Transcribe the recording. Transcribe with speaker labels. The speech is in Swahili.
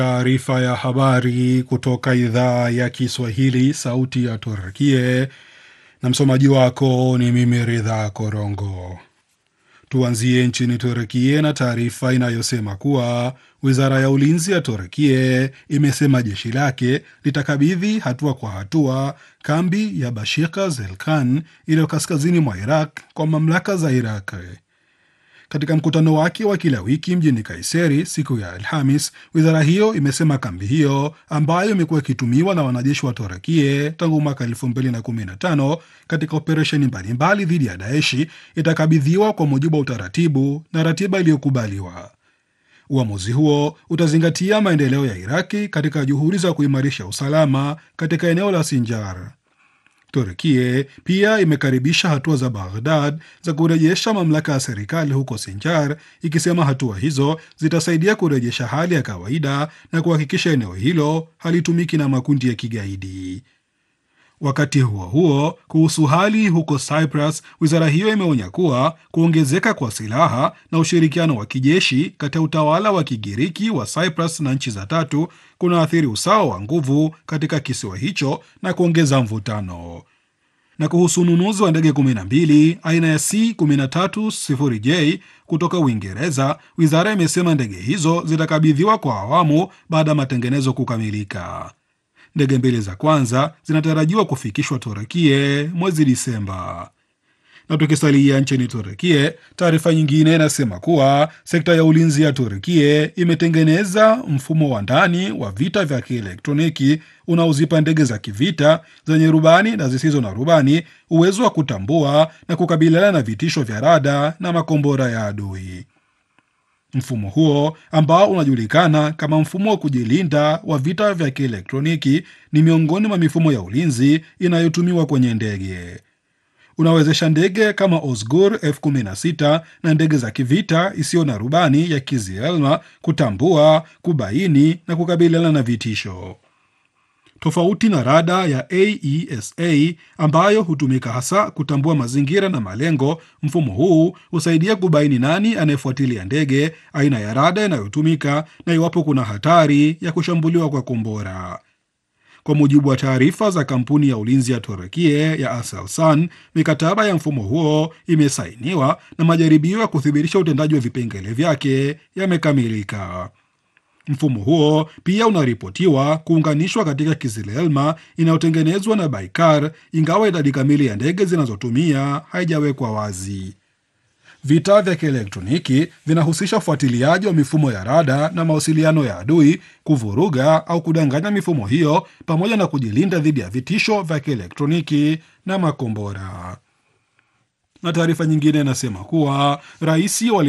Speaker 1: Taarifa ya habari kutoka idhaa ya Kiswahili, sauti ya Turkie, na msomaji wako ni mimi Ridha Korongo. Tuanzie nchini Turkie na taarifa inayosema kuwa wizara ya ulinzi ya Turkie imesema jeshi lake litakabidhi hatua kwa hatua kambi ya Bashika Zelkan iliyo kaskazini mwa Iraq kwa mamlaka za Iraq. Katika mkutano wake wa kila wiki mjini Kaiseri siku ya Alhamis, wizara hiyo imesema kambi hiyo ambayo imekuwa ikitumiwa na wanajeshi wa Torakie tangu mwaka 2015 katika operesheni mbalimbali dhidi ya Daeshi itakabidhiwa kwa mujibu wa utaratibu na ratiba iliyokubaliwa. Uamuzi huo utazingatia maendeleo ya Iraki katika juhudi za kuimarisha usalama katika eneo la Sinjar. Turkie pia imekaribisha hatua za Baghdad za kurejesha mamlaka ya serikali huko Sinjar, ikisema hatua hizo zitasaidia kurejesha hali ya kawaida na kuhakikisha eneo hilo halitumiki na makundi ya kigaidi. Wakati huo huo, kuhusu hali huko Cyprus, wizara hiyo imeonya kuwa kuongezeka kwa silaha na ushirikiano wa kijeshi kati ya utawala wa Kigiriki wa Cyprus na nchi za tatu kunaathiri usawa wa nguvu katika kisiwa hicho na kuongeza mvutano. Na kuhusu ununuzi wa ndege 12 aina ya C130J kutoka Uingereza, wizara imesema ndege hizo zitakabidhiwa kwa awamu baada ya matengenezo kukamilika. Ndege mbili za kwanza zinatarajiwa kufikishwa Turekie mwezi Disemba. Na tukisalia nchini Turekie, taarifa nyingine inasema kuwa sekta ya ulinzi ya Turekie imetengeneza mfumo wa ndani wa vita vya kielektroniki unaozipa ndege za kivita zenye rubani na zisizo na rubani uwezo wa kutambua na kukabiliana na vitisho vya rada na makombora ya adui. Mfumo huo ambao unajulikana kama mfumo wa kujilinda wa vita vya kielektroniki ni miongoni mwa mifumo ya ulinzi inayotumiwa kwenye ndege. Unawezesha ndege kama Osgur F16 na ndege za kivita isiyo na rubani ya Kizielma kutambua, kubaini na kukabiliana na vitisho. Tofauti na rada ya AESA ambayo hutumika hasa kutambua mazingira na malengo, mfumo huu husaidia kubaini nani anayefuatilia ndege, aina ya rada inayotumika na iwapo kuna hatari ya kushambuliwa kwa kombora. Kwa mujibu wa taarifa za kampuni ya ulinzi ya Turekie ya Aselsan, mikataba ya mfumo huo imesainiwa na majaribio ya kuthibitisha utendaji wa vipengele vyake yamekamilika. Mfumo huo pia unaripotiwa kuunganishwa katika Kizilelma inayotengenezwa na Baikar, ingawa idadi kamili ya ndege zinazotumia haijawekwa wazi. Vita vya kielektroniki vinahusisha ufuatiliaji wa mifumo ya rada na mawasiliano ya adui, kuvuruga au kudanganya mifumo hiyo, pamoja na kujilinda dhidi ya vitisho vya kielektroniki na makombora. Na taarifa nyingine inasema kuwa rais wa